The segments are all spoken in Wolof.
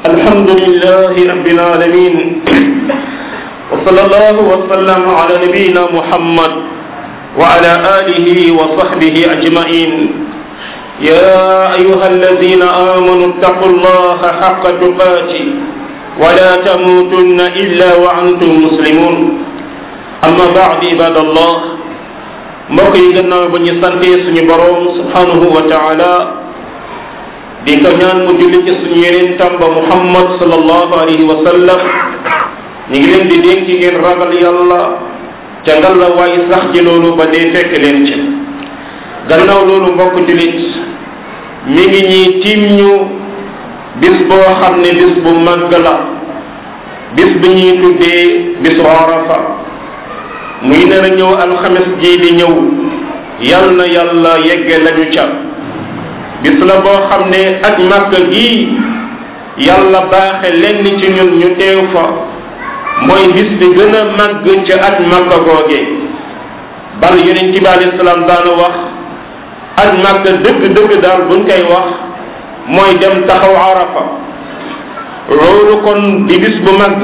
الحمد لله رب العالمين وصلى الله وسلم على نبينا محمد وعلى آله وصحبه أجمعين يا أيها الذين آمنوا اتقوا الله حق تقاته ولا تموتن إلا وأنتم مسلمون أما بعد عباد الله mbokk yi gannaaw ba ñu santee suñu boroom subhanahu wa taala di ko ñaan mu julli ci suñu yeneen tàmba muhammad sallallahu alayhi wa sallam ñu ngi leen di dénk ci ngeen ragal yàlla ca ngalla waaye sax ci loolu ba dee fekk leen ci gannaaw loolu mbokk jullit mi ngi ñuy tiim ñu bis boo xam ne bis bu màgg la bis bi ñuy tuddee bisu arafa muy nar a ñëw alxames ji di ñëw yal na yàlla yegge lañu ca bis la boo xam ne ak màkk gii yàlla baaxe lenn ci ñun ñu teew fa mooy bis bi gën a màgg ca ak màkk googe bal yonent bi alayhi salaam daana wax ak màkk dëgg-dëgg daal buñ koy wax mooy dem taxaw arafa loolu kon di bis bu màgg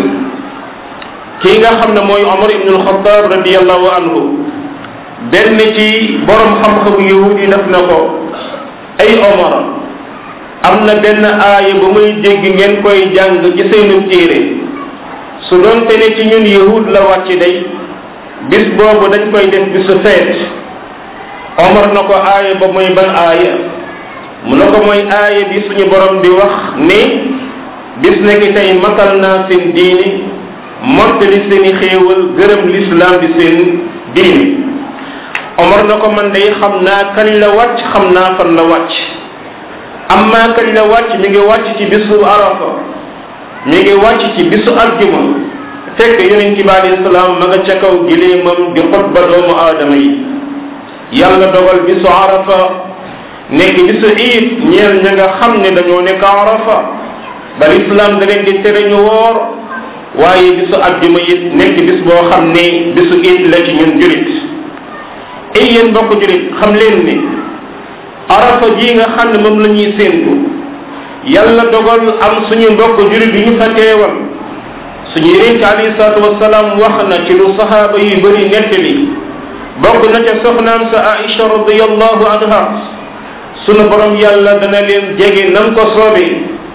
kii nga xam ne mooy Omar ibn al-Khattab radiyallahu anhu benn ci borom xam-xamu yahud yi def na ko ay Omar am na benn aaya bu muy dégg ngeen koy jàng ci seenu téere su doonte ne ci ñun yahud la wàcc day bis boobu dañ koy def bisu feet Omar na ko aaya ba mooy ban aaya mu na ko mooy aaya bi suñu borom di wax ne bis nekk tey matal naa seen diini mottali seeni xéewal gërëm lislaam di seen diini omar na ko man day xam naa kañ la wàcc xam naa fan la wàcc amma kañ la wàcc mi ngi wàcc ci bisu arafa mi ngi wàcc ci bisu aljuma fekk yonent bi alayhi salaam ma nga ca kaw gileemam di xutba doomu aadama yi yàlla dogal bisu arafa nekk bisu iid ñeel ña nga xam ne dañoo nekk arafa ba lislaam da leen di tere ñu woor waaye bisu àjjuma it nekk bis boo xam ne bisu iid la ci ñun julit ay yéen mbokk julit xam leen ni arafa ji nga xam ne moom la ñuy séentu yàlla dogal am suñu mbokk julit yu ñu fa teewal suñu yonent alayhi salaatu wasalaam wax na ci lu sahaaba yu bëri nettali bokk na ca soxnaam sa Aïcha radiyallahu anha sunu borom yàlla dana leen jege nam ko soobee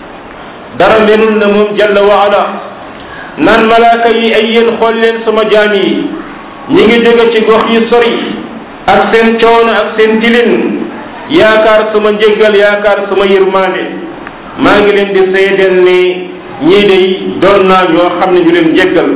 dara melul na moom jalla wa ala naan malaaka yi ay yéen xool leen sama jaam yi ñi ngi jóge ci gox yi sori ak seen coono ak seen tilin yaakaar sama njéggal yaakaar sama yërmaande maa ngi leen di seedeel ne ñii day doon naa ñoo xam ne ñu leen jéggal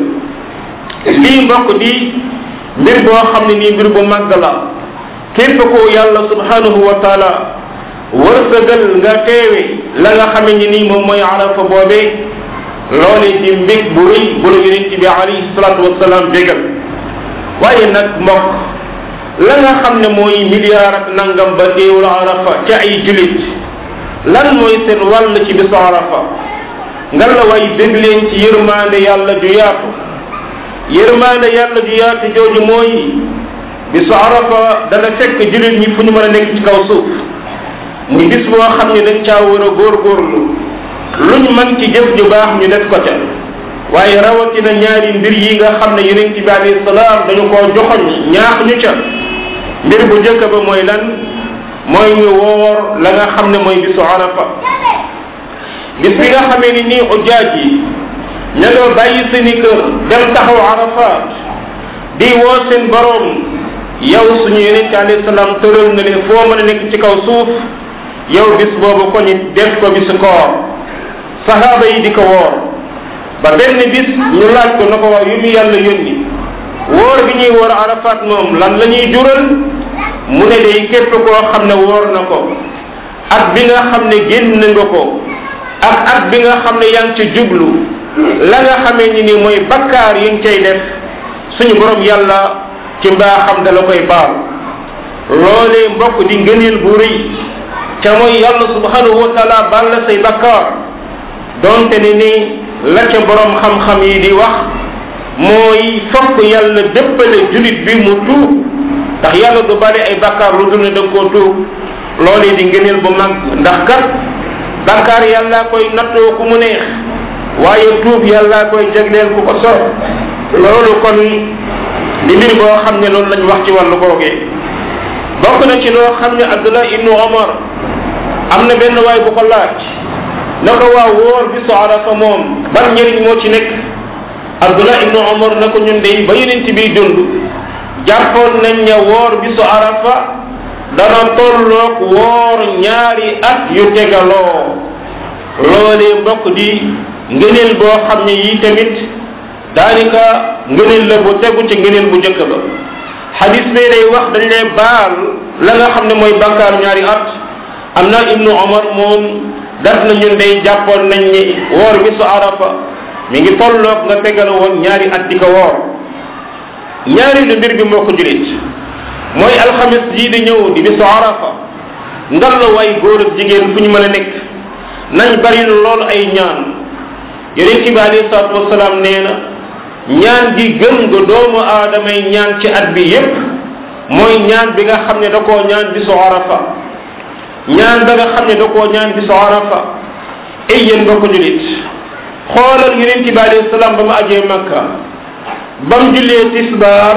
lii mbokk di mbir boo xam ne nii mbir bu màgg la képp ko yàlla subhanahu wa taala wërsëgal nga teewe la nga xame ni nii moom mooy arafa boobee loole di mbég bu rëy bu la yonent bi alayhi salaatu wasalaam bégal waaye nag mbokk la nga xam ne mooy milliard ak nangam ba teewul arafa ca ay julit lan mooy seen wàll ci bisu arafa nga la way bég leen ci yërmaande yàlla ju yaatu yërmaande yàlla ju yaatu jooju mooy bisu arafa dana fekk julit ñi fu ñu mën a nekk ci kaw suuf muy bis boo xam ne dañ caa war a góorgóorlu luñ mën ci jëf ju baax ñu def ko ca waaye rawatina ñaari mbir yi nga xam ne yonent bi alayhi salaam dañu koo joxoñ ñaax ñu ca mbir bu njëkk ba mooy lan mooy ñu woor la nga xam ne mooy bisu arafa bis bi nga xamee ni nii ujaaj yi ña nga bàyyi seeni kër dem taxaw arafat di woo seen boroom yow suñu yonent alayhi salaam tëral na leen foo mën a nekk ci kaw suuf yow bis boobu ko ñu def ko bisu koor sahaaba yi di ko woor ba benn bis ñu laaj ko na ko waaw yu mu yàlla yónni woor bi ñuy woor arafat moom lan la ñuy jural mu ne day képp koo xam ne woor na ko at bi nga xam ne génn nga ko ak at bi nga xam ne yaa ngi ci jublu la nga xamee ni ni mooy bakkaar yi nga cay def suñu borom yàlla ci mbaaxam da la koy baal loolee mbokk di ngëneel bu rëy ca mooy yàlla subhanahu wa taala baal la say bakkaar donte ne ni la ca borom xam-xam yi di wax mooy fokk yàlla dëppale julit bi mu tuub ndax yàlla du bale ay bakkaar lu dul ne da nga koo tuub loolee di ngëneel bu mag ndax kat bàkkaar yàlla koy nattoo ku mu neex waaye tuub yàlla koy jagleel ku ko soob loolu kon di mbir boo xam ne loolu lañ wax ci wàllu googee bokk na ci loo xam ne abdullah ibnu omar am na benn waay bu ko laaj na ko waa wóor bisu arafa moom ban njëriñ moo ci nekk abdullah ibnu omar na ko ñun day ba yeneen ci biy dund jàppoon nañ ne woor bisu arafa dana tolloog woor ñaari at yu tegaloo loolee mbokk di ngëneel boo xam ne yii tamit daanaka ngëneel la bu tegu ci ngëneel bu njëkk ba xadis bee day wax dañ lay baal la nga xam ne mooy bàkkaar ñaari at am na ibnu omar moom daf na ñun day jàppoon nañ ni woor bisu arafa mi ngi tolloog nga tegal woon ñaari at di ko woor ñaari lu mbir bi moo ko julit mooy alxamis jii di ñëw di bisu arafa ngal la way góor ak jigéen fu ñu mën a nekk nañ bari lool ay ñaan yonent bi alayhi salaatu wasalaam nee na ñaan gi gën nga doomu aadamay ñaan ci at bi yépp mooy ñaan bi nga xam ne da koo ñaan bisu arafa ñaan ba nga xam ne da koo ñaan bisu arafa ay yéen mbokk julit xoolal yonent bi alayhi salaam ba mu ajee makka ba mu jullee tisbaar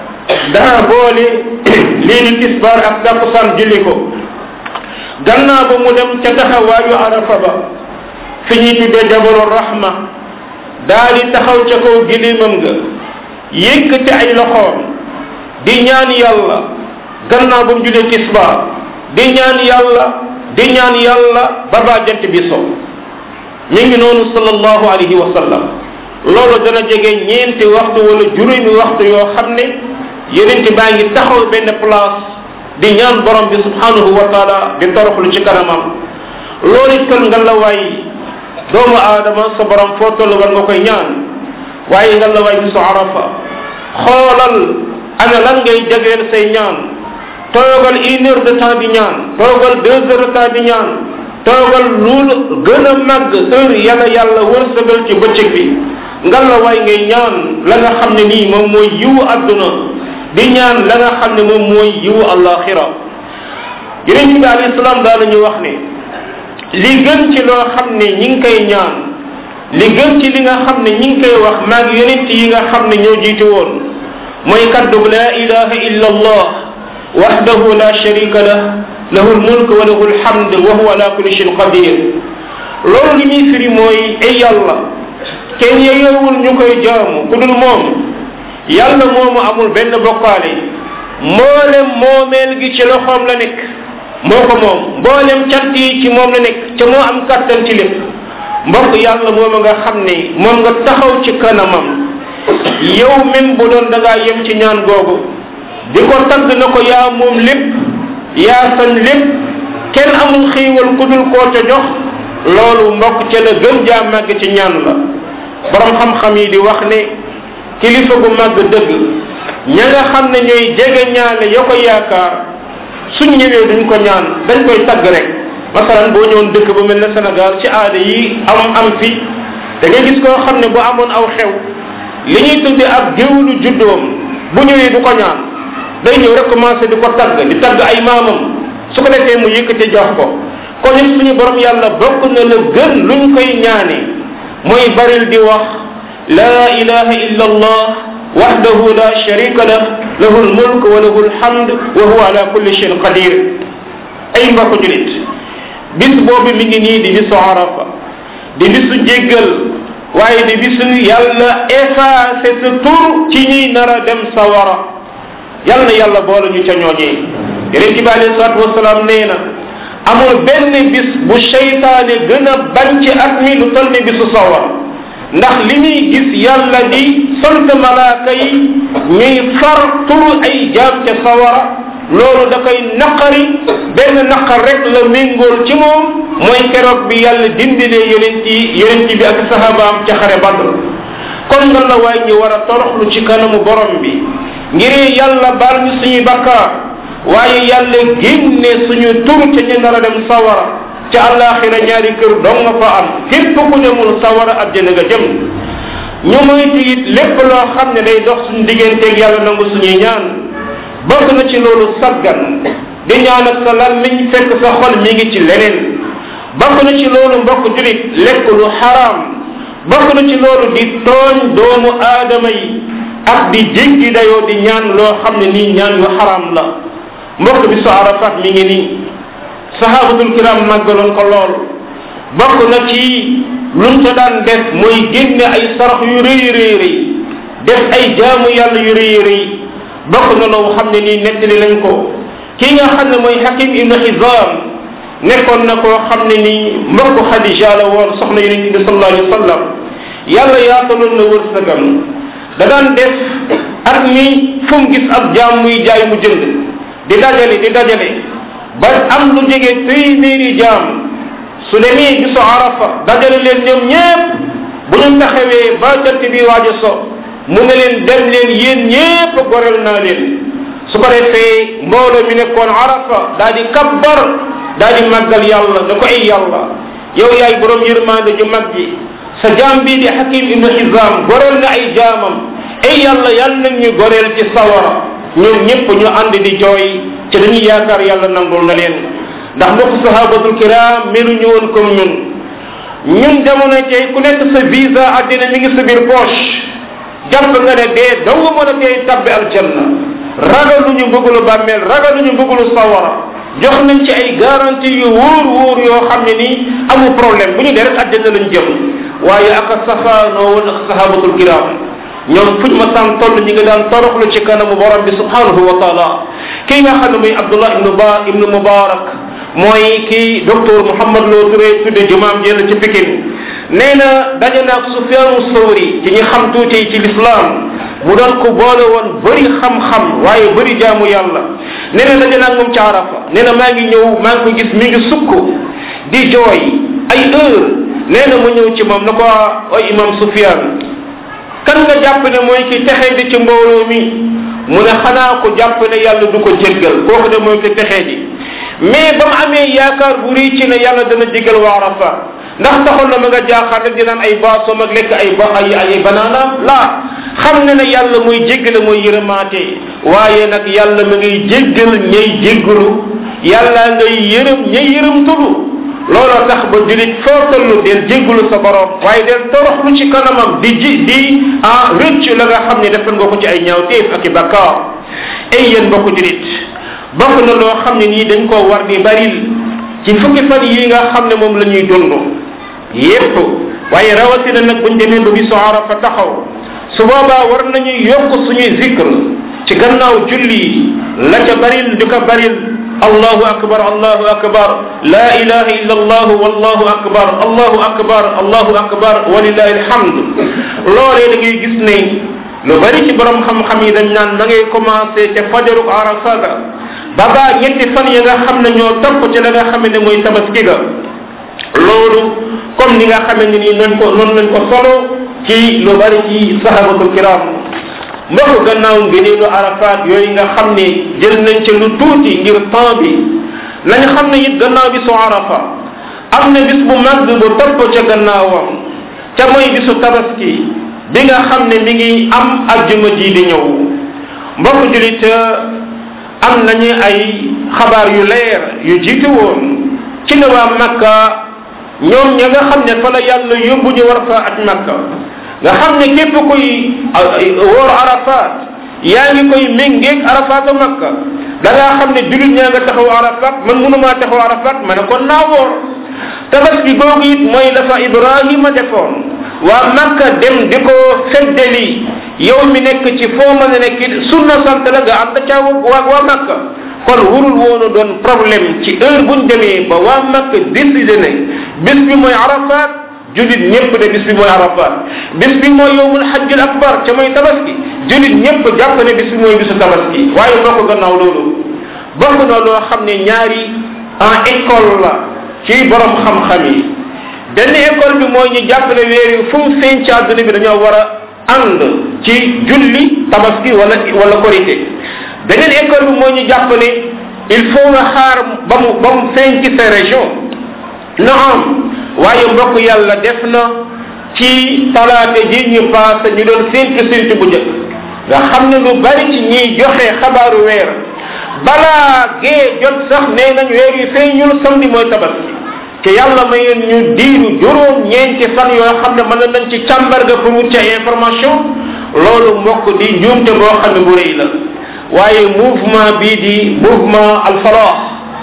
daa boole lii di tisbaar ak takkusaan julli ko gannaaw ba mu dem ca taxawaayu arafa ba fi ñuy tuddee jabalu rahma daa di taxaw ca kaw gilimam nga yëkkati ay loxoom di ñaan yàlla gannaaw ba mu jullee tisbaar di ñaan yàlla di ñaan yàlla ba baa jant bi so ñu ngi noonu sallallahu alayhi wa sallam loolu dana jege ñeenti waxtu wala juróomi waxtu yoo xam ne yeneen baa ngi taxaw benn place di ñaan borom bi subhanahu wa taala di toroxlu ci kanamam loolu it kon nga la waay doomu aadama sa borom foo toll war nga koy ñaan waaye nga la waay bisu arafa xoolal ana lan ngay jagleel say ñaan toogal une heure de temps di ñaan toogal deux heures de temps di ñaan toogal loolu gën a màgg heure yàlla yàlla wërsëgal ci bëccëg bi nga la waay ngay ñaan la nga xam ne nii moom mooy yiwu adduna di ñaan la nga xam ne moom mooy yiwu alaxira yeneen bi alayhi salaam daal ñu wax ne li gën ci loo xam ne ñi ngi koy ñaan li gën ci li nga xam ne ñi ngi koy wax maag yonent yi nga xam ne ñoo jiite woon mooy kaddu la ilaha illa allah wahdahu la sharika lah lahu lmulk wa lahu lhamd wa huwa ala kulli shayin qadir loolu li muy firi mooy ay yàlla kenn yeyowul ñu koy jaamu ku dul moom yàlla moomu amul benn bokkaale mboolem moomeel gi ci loxoom la nekk moo ko moom mboolem cant yi ci moom la nekk ca moo am kattan ci lépp mbokk yàlla moom nga xam ne moom nga taxaw ci kanamam yow même bu doon da ngaa yem ci ñaan googu di ko tagg na ko yaa moom lépp yaa sañ lépp kenn amul xiiwal ku dul koo ca jox loolu mbokk ca la gën jaa màgg ci ñaan la borom xam-xam yi di wax ne kilifa gu màgg dëgg ña nga xam ne ñooy jege ñaale ya ko yaakaar suñ ñëwee duñ ko ñaan dañ koy tagg rek masalan boo ñëwoon dëkk bu mel ne Sénégal ci aada yi am am fi da ngay gis koo xam ne bu amoon aw xew li ñuy tudde ab géwlu juddoom bu ñëwee du ko ñaan day ñëw rek commencé di ko tagg di tagg ay maamam su ko defee mu yëkkati jox ko kon it suñu borom yàlla bokk na la gën luñ koy ñaane mooy baril di wax la ilaha illa allah wahdahu la sharika lah lahu lmulk wa lahu lhamd wa huwa ala kulli shayin qadir ay mbokk julit bis boobu mi ngi nii di bisu arafa di bisu jéggal waaye di bisu yàlla effacé sa tur ci ñuy nar a dem sawara yàlla na yàlla boole ñu ca ñooñee yonent bi alayhi salaatu wasalaam nee na amul benn bis bu seytaane gën a bañ ci at mi lu toll ni bisu sawar ndax li muy gis yàlla di sant malaaka yi ñuy far turu ay jaam ca sawara loolu da koy naqari benn naqar rek la méngool ci moom mooy keroog bi yàlla dimbilee yonent yi yonent bi ak sahabaam ca xare badr kon nga la waay ñu war a toroxlu ci kanamu borom bi ngir yàlla baal ñu suñuy bakkaar waaye yàlla génne suñu tur ca ñu nar a dem sawara ca àllaaxira ñaari kër dong nga fa am képp ku demul sawara àjjana nga jëm ñu moytu it lépp loo xam ne day dox suñu digganteeg yàlla nangu suñuy ñaan bokk na ci loolu saggan di ñaan ak sa làmmiñ fekk sa xol mi ngi ci leneen bokk na ci loolu mbokk julit lekk lu xaraam bokk na ci loolu di tooñ doomu aadama yi ak di jéggi dayoo di ñaan loo xam ne nii ñaan yu xaraam la mbokk bi su arafat mi ngi nii sahabatul kiram màggaloon ko lool bokk na ci luñ ca daan def mooy génne ay sarax yu rëy rëy rëy def ay jaamu yàlla yu rëy rëy bokk na loo xam ne nii nettali lañ ko kii nga xam ne mooy hakim ibnu xizam nekkoon na koo xam ne nii mbokk xadija la woon soxna yonente bi sallallahu alayhi wa sallam yàlla yaataloon na wërsëgam da daan def at mi fu mu gis ab jaam muy jaay mu jënd di dajale di dajale ba am lu jege téeméeri jaam su demee bisu arafa dajale leen ñoom ñépp bu ñu taxawee ba jant bi waaj a so mu ne leen dem leen yéen ñépp gorel naa leen su ko defee mbooloo mi nekkoon arafa daa di kabbar daa di màggal yàlla da ko ay yàlla yow yaay borom yërmande ju mag ji sa jaam bii di hakim ibnu hizam goreel na ay jaamam ay yàlla yàlla nañ ñu goreel ci sawara ñoom ñëpp ñu ànd di jooy ci dañuy yaakaar yàlla nangul na leen ndax mbokk sahabatul kiram meluñu woon comme ñun ñun jamono tey ku nekk sa visa àddina mi ngi sa biir poche jàpp nga ne dee daw nga mën a tey tabbi aljanna ragaluñu mbëggalu bàmmeel ragaluñu mbëggalu sawara jox nañ ci ay garantie yu wóor wóor yoo xam ne nii amul problème bu ñu dee rek àddina lañ jëm waaye ak a safaanoo woon ak sahabatul kiram ñoom fuñ ma saan toll ñi nga daan toroxlu ci kanamu borom bi subhanahu wa taala kii nga xam ne muy abdullah ibnu ba ibnu mubarak mooy kii docteur Mouhamad Lo Touré tudde jumaam jël ci Pikine nee na daje naag Sufyaanu Sawri ci ñi xam tuuti ci l'islam mu doon ko boole woon bëri xam-xam waaye bëri jaamu yàlla nee na daje naag moom ci Arafa nee na maa ngi ñëw maa ngi ko gis mi ngi sukk di jooy ay heure nee na mu ñëw ci moom na ko ay imam Sufyaan kan nga jàpp ne mooy ki texee di ci mbooloo mi mu ne xanaa ko jàpp ne yàlla du ko jéggal kooku de mooy ki texee di mais ba mu amee yaakaar bu rëy ci ne yàlla dana jéggal waa Arafa ndax taxoon na ma nga jaaxaar rek di naan ay baasoom ak lekk ay ba ay ay banaana laa xam ne ne yàlla mooy jéggale mooy yërëmaate waaye nag yàlla ma ngay jéggal ñay jéggalu yàlla ngay yërëm ñay yërëm tulu looloo tax ba julit foo tollu del jéggalu sa borom waaye del toroxlu ci kanamam di ji di ah rëcc la nga xam ne defal nga ko ci ay ñaawteef ak i bakkaar ay yéen mbokk julit bokk na loo xam ne nii dañ koo war di baril ci fukki fan yi nga xam ne moom la ñuy dund yépp waaye rawatina nag buñ demee ba bisu arafa taxaw su boobaa war nañu yokk suñuy zikr ci gannaaw julli la ca baril di ko baril allahu akbar allahu akbar la ilaha illa allah wallahu akbar allahu akbar allahu akbar walillahi alhamd loolee da ngay gis ne lu bari ci borom xam-xam yi dañ naan da ngay commencé ca fajaruk arafa ga ba baa ñetti fan yi nga xam ne ñoo topp ci la nga xam ne mooy tabaski ga loolu comme ni nga xamante ni noonu ko noonu lañ ko solo ci lu bari ci sahabatul kiram mbokk gannaaw ngëneelu arafat yooyu nga xam ne jël nañ ci lu tuuti ngir temps bi nañ xam ne it gannaaw bi su arafa am na bis bu mag bu topp ca gannaawam ca mooy bisu tabaski bi nga xam ne mi ngi am ajjuma ji di ñëw mbokk julit am nañu ay xabaar yu leer yu jiitu woon ci ne waa makka ñoom ña nga xam ne fa la yàlla yóbbu ñu war fa aj makka nga xam ne képp kuy wóor arafat yaa ngi koy méngeeg arafatu makka da ngaa xam ne julit ñaa nga taxaw arafat man mënumaa taxaw arafat ma ne kon naa woor tabaski googu it mooy dafa ibrahima defoon waa makka dem di ko feddeli yow mi nekk ci foo mën a nekk it sunna sant la nga ànd ca waa waa makka kon wurul woonu doon problème ci heure buñ demee ba waa makka décidé ne bis bi mooy arafat julit ñëpp ne bis bi mooy arafat bis bi mooy yowmul hajjul akbar ca mooy tabaski julit ñëpp jàpp ne bis bi mooy bisu tabaski waaye bokk gannaaw loolu bokk na loo xam ne ñaari en école la ci borom xam-xam yi benn école bi mooy ñu jàppale weer yi fu mu feeñ ci àdduna bi dañoo war a ànd ci julli tabaski wala wala korité beneen école bi mooy ñu jàpp ne il faut nga xaar ba mu ba mu feeñ ci sa région naam waaye mbokk yàlla def na ci talaate ji ñu paase ñu doon séntu séntu bu njëkk nga xam ne lu bari ci ñiy joxe xabaaru weer balaa gee jot sax nee nañ weer yi feeñul samedi mooy tabaski te yàlla mayoon ñu diiru juróom ñeenti fan yoo xam ne mën nañ ci càmbar ga pour wut ci ay information loolu mbokk di njuumte boo xam ne bu rëy la waaye mouvement bii di mouvement alfalah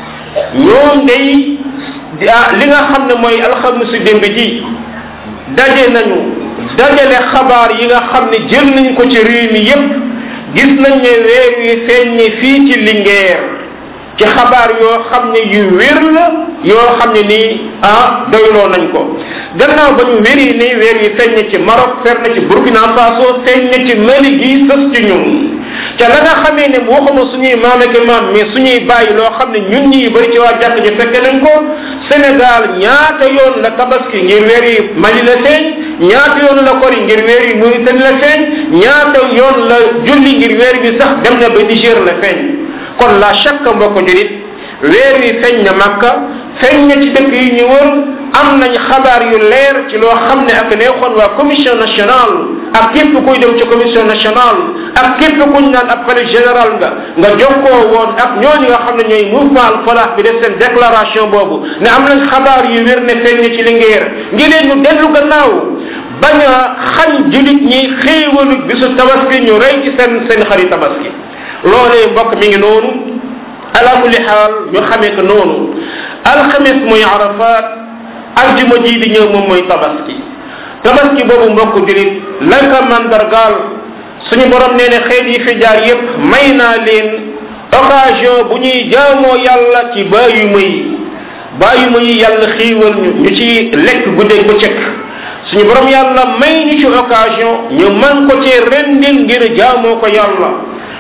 ñoom day li nga xam ne mooy alxamisu démb ji daje nañu dajale xabaar yi nga xam ne jël nañ ko ci réew mi yépp gis nañ ne weer wi feeñ ne fii ci Linguère ci xabaar yoo xam ne yu wér la yoo xam ne nii ah doyloo nañ ko gannaaw ba ñu wéri ni weer yi feeñ na ci Maroc feeñ na ci Burkina Faso feeñ na ci Mali gi sës ci ñun te la nga xamee ne waxuma suñuy maam ak maam mais suñuy bàyyi loo xam ne ñun ñi bëri ci waa jàkk ji fekke nañ ko Sénégal ñaata yoon la tabaski ngir weer yi Mali la feeñ ñaata yoon la kori ngir weer yi Mauritanie la feeñ ñaata yoon la julli ngir weer bi sax dem na ba Niger la feeñ kon la chaque mbokk julit weer wi feeñ na Makka feeñ na ci dëkk yi ñu wër am nañ xabaar yu leer ci loo xam ne ak neexoon waa commission nationale ak képp kuy dem ci commission nationale ak képp kuñ naan ab xalif général nga nga jokkoo woon ak ñooñu nga xam ne ñooy mouvement al falah bi def seen déclaration boobu ne am nañ xabaar yu wér ne feeñ na ci Linguère ngi leen ñu dellu gannaaw bañ a xañ julit ñi xéewalu bisu tabaski ñu rey ci seen seen xari tabaski loolee mbokk mi ngi noonu ala kulli xaal ñu xamee ko noonu alxames mooy arafat aljuma ji di ñëw moom mooy tabaski tabaski boobu mbokk julit la ka mandargaal suñu borom nee ne xeet yi fi jaar yépp may naa leen occasion bu ñuy jaamoo yàlla ci bàyyuma yi bàyyuma yi yàlla xiiwal ñu ñu ci lekk guddeeg bëccëg suñu borom yàlla may ñu ci occasion ñu man ko ci rendil ngir jaamoo ko yàlla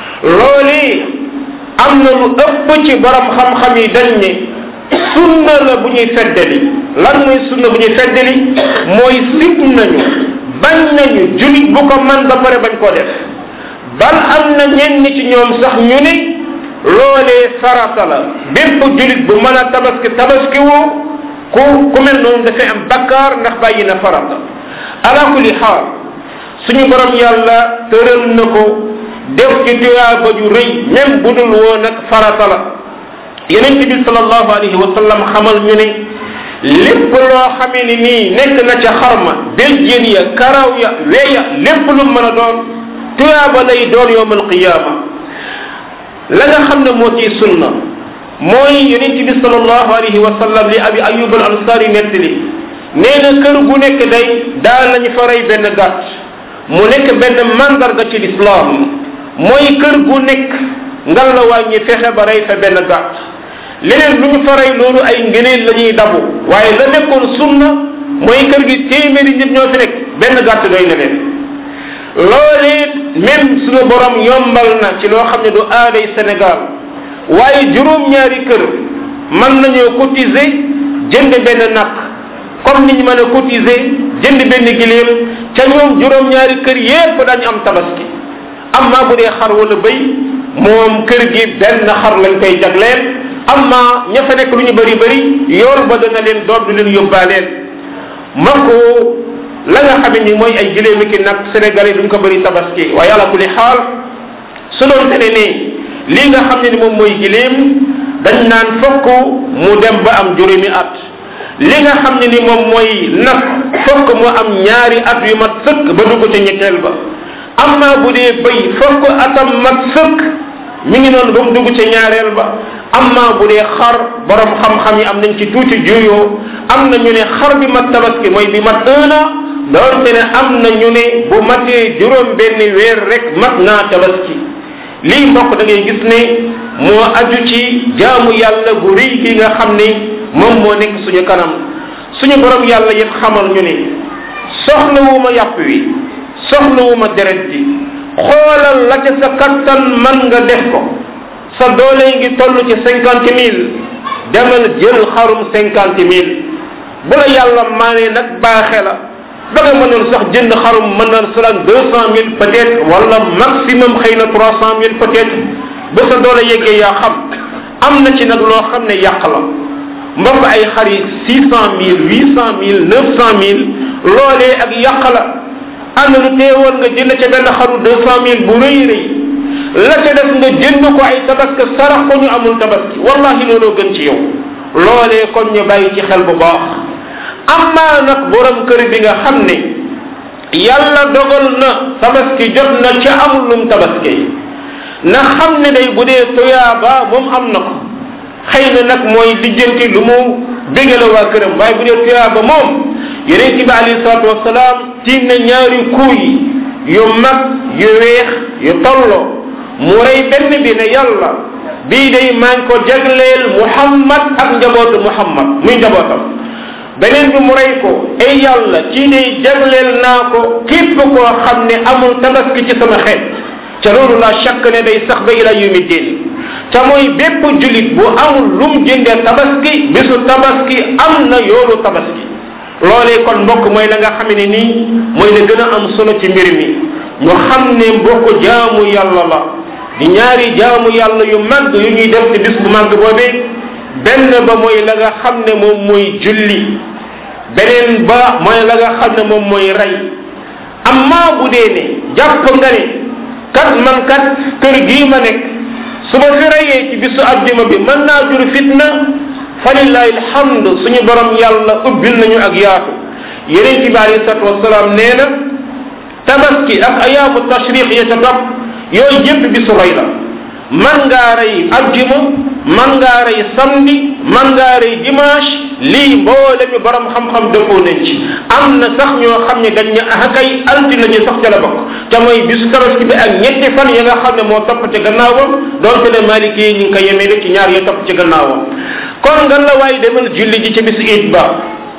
loolu am na lu ëpp ci borom xam-xam yi dañ ne sunna la bu ñuy feddali lan mooy sunna bu ñuy feddali mooy sib nañu bañ nañu julit bu ko man ba pare bañ koo def bal am na ñenn ci ñoom sax ñu ne loolee farata la bépp julit bu mën a tabaski tabaski woo ku ku mel noonu dafay am bakkaar ndax bàyyi na farata ala kulli xaal suñu borom yàlla tëral na ko def ci tuyaaba ju rëy même bu dul woon ak farata la yeneen bi sallallahu alayhi wa sallam xamal ñu ne lépp loo xamee ni nii nekk na ca xarma béjjén ya karaw ya weya lépp lu mën a doon tuyaaba lay doon yowm alqiyama la nga xam ne moo ciy sunna mooy yonent bi sallallahu alayhi wa sallam li abi ayub al ansari nettali nee na kër gu nekk day daan nañu fa rey benn gàtt mu nekk benn mandarga ci lislaam mooy kër gu nekk ngal la wàññi fexe ba rey fa benn gàtt leneen lu ñu fa rey loolu ay ngëneel la ñuy dabu waaye la nekkoon sunna mooy kër gi téeméeri nit ñoo fi nekk benn gàtt doy na leen loolee même suñu borom yombal na ci loo xam ne du aaday Sénégal waaye juróom-ñaari kër mën nañoo cotiser jënd benn nag comme ni ñu mën a cotiser jënd benn giléem ca ñoom juróom-ñaari kër yépp dañu am tabaski amma bu dee xar wala bëy moom kër gi benn xar lañ koy jagleel amma ña fa nekk lu ñu bëri bëri yool ba dana leen doon du leen yóbbaaleen mbokk la nga xam ni mooy ay giléemi ki nag sénégalais duñ ko bëri tabaski waaye yàlla kulli xaal su doon tene ne lii nga xam ne ni moom mooy giléem dañ naan fokk mu dem ba am juróomi at li nga xam ne ni moom mooy nag fokk mu am ñaari at yu mat sëkk ba dugg ca ñetteel ba amma bu dee bëy fokk atam mat sëkk mi ngi noonu ba mu dugg ca ñaareel ba amma bu dee xar borom xam-xam yi am nañ ci tuuti juyoo am na ñu ne xar bi mat tabaski mooy bi mat un an doonte ne am na ñu ne bu matee juróom benn weer rek mat naa tabaski lii mbokk da ngay gis ne moo aju ci jaamu yàlla gu rëy gi nga xam ne moom moo nekk suñu kanam suñu borom yàlla yëpp xamal ñu ne soxlawuma yàpp wi soxlawuma deret ji xoolal la ca sa kattan man nga def ko sa doole ngi toll ci cinquante mille demal jël xarum cinquante mille bu la yàlla maanee nag baaxe la ba nga mënoon sax jënd xarum mën na salaan deux cent mille peut être wala maximum xëy na trois cent mille peut être ba sa doole yeggee yaa xam am na ci nag loo xam ne yàq la mbokk ay xar yi six cent mille huit cent mille neuf cent mille loolee ak yàq la am na lu teewoon nga jënd ca benn xaru deux cent mille bu rëy rëy la ca def nga jënd ko ay tabaski sarax ko ñu amul tabaski wallahi looloo gën ci yow loolee kon ñu bàyyi ci xel bu baax amaa nag borom kër bi nga xam ne yàlla dogal na tabaski jot na ca amul lum tabaski na xam ne day bu dee tuyaaba moom am na ko xëy na nag mooy lijjanti lu mu bégale waa këram waaye bu dee tuyaaba moom yonente bi alayhi salatu wasalaam tiim na ñaari kuuy yu mag yu weex yu tolloo mu rey benn bi ne yàlla bii day maa ngi ko jagleel muhammad ak njabootu muhammad muy njabootam beneen bi mu rey ko ay yàlla kii day jagleel naa ko képp koo xam ne amul tabaski ci sama xeet ca loolu la chaque ne day sax ba ila yumi din ca mooy bépp julit bu amul lum jëndee tabaski bisu tabaski am na yoolu tabaski loolee kon mbokk mooy la nga xam ne nii mooy la gën a am solo ci mbir mi ñu xam ne mbokk jaamu yàlla la di ñaari jaamu yàlla yu màgg yu ñuy def ci bis bu màgg boobee benn ba mooy la nga xam ne moom mooy julli beneen ba mooy la nga xam ne moom mooy rey amma bu dee ne jàpp nga ne kat man kat kër gii ma nekk su ma fi reyee ci bisu àjjuma bi mën naa jur fitna falillahi alhamdu suñu borom yàlla ubbil nañu ak yaatu yeneen ci bi alayhi salatu wasalaam nee na tabaski ak ayaamu tashriq ya ca topp yooyu yëpp bisu rey la man ngaa rey ajjuma man ngaa rey samedi man ngaa rey dimanche lii mboole mi borom xam-xam dëppoo nañ ci am na sax ñoo xam ne dañ ne ah kay altine ji sax ca la bokk te mooy bisu tabaski bi ak ñetti fan ya nga xam ne moo topp ci gannaawam doonte ne maliki yi ñu ngi ko yemee rek ci ñaar ya topp ci gannaawam kon nga la waaye demal julli ji ca bisu it ba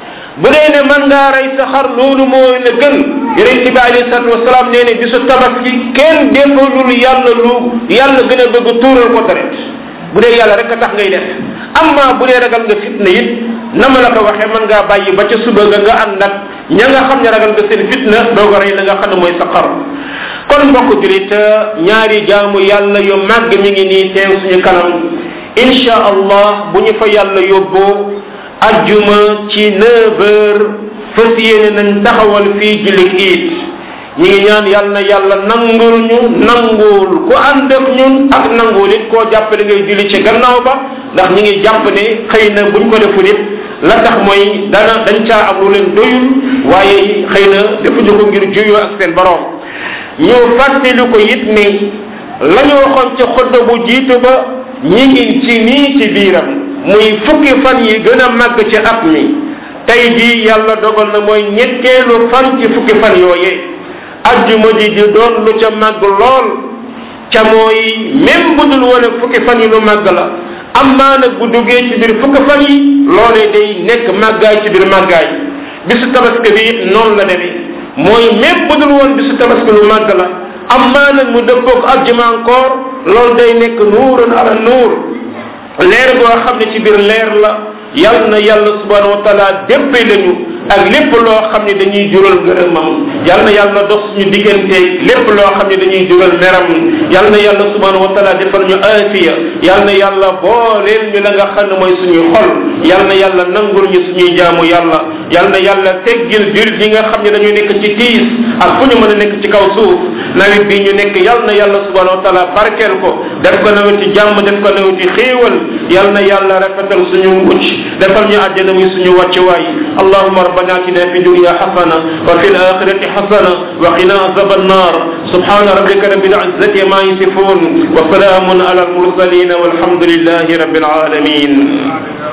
bu dee ne man ngaa rey sa xar loolu mooy la gën yonent bi alayhi salatu wasalaam nee ne bisu tabaski kenn defalul yàlla lu yàlla gën a bëgg tuural ko deret bu dee yàlla rek a tax ngay def amma bu dee ragal nga fitna it na ma la ko waxee mën ngaa bàyyi ba ca suba nga nga ànd nag ña nga xam ne ragal nga seen fitna doo ko rey la nga xam ne mooy sa xar kon mbokk julit ñaari jaamu yàlla yu màgg mi ngi nii teew suñu kanam insha allah bu ñu fa yàlla yóbboo ajjuma ci neuf heures fas yéene nañ taxawal fii jullit iit ñi ngi ñaan yàlla na yàlla nangul ñu nangul ku ànd ak ñun ak nangul it koo jàppale ngay julli ci gannaaw ba ndax ñi ngi jàpp ne xëy na buñ ko deful it la tax mooy dana dañ caa am lu leen doyul waaye xëy na defuñu ko ngir juyoo ak seen borom ñu fàttali ko it ni la ñu waxoon ci xutba bu jiitu ba ñi ngi ci nii ci biiram muy fukki fan yi gën a màgg ci at mi tey jii yàlla dogal na mooy ñetteelu fan ci fukki fan yooyee ajjuma ji di doon lu ca màgg lool ca mooy même bu dul woon ak fukki fan yi lu màgg la amaa nag bu duggee ci biir fukki fan yi loolee day nekk màggaay ci biir màggaay bisu tabaski bi it noonu la demee mooy même bu dul woon bisu tabaski lu màgg la amaa nag mu dëppoog ajjuma encore loolu day nekk nuurun ala nuur leer goo xam ne ci biir leer la yal na yàlla subhanahu wa taala déppee lañu ak lépp loo xam ne dañuy jural ngërëmam yal na yàlla dox suñu diggante lépp loo xam ne dañuy jural meram yal na yàlla subhanahu wa taala defal ñu aafiya yal na yàlla booleel ñu la nga xam ne mooy suñuy xol yal na yàlla nangul ñu suñuy jaamu yàlla yal na yàlla teggil jur yi nga xam ne dañu nekk ci tiis ak fu ñu mën a nekk ci kaw suuf nawet bi ñu nekk yal na yàlla subhanahu wa taala barkeel ko def ko naweti jàmm def ko naweti xéewal yal na yàlla rafetal suñu mucc defal ñu àjjana muy suñu wàccuwaay allahuma ربنا اتنا في الدنيا حسنه وفي الاخره حسنه وقنا عذاب النار سبحان ربك رب العزه ما يصفون وسلام على المرسلين والحمد لله رب العالمين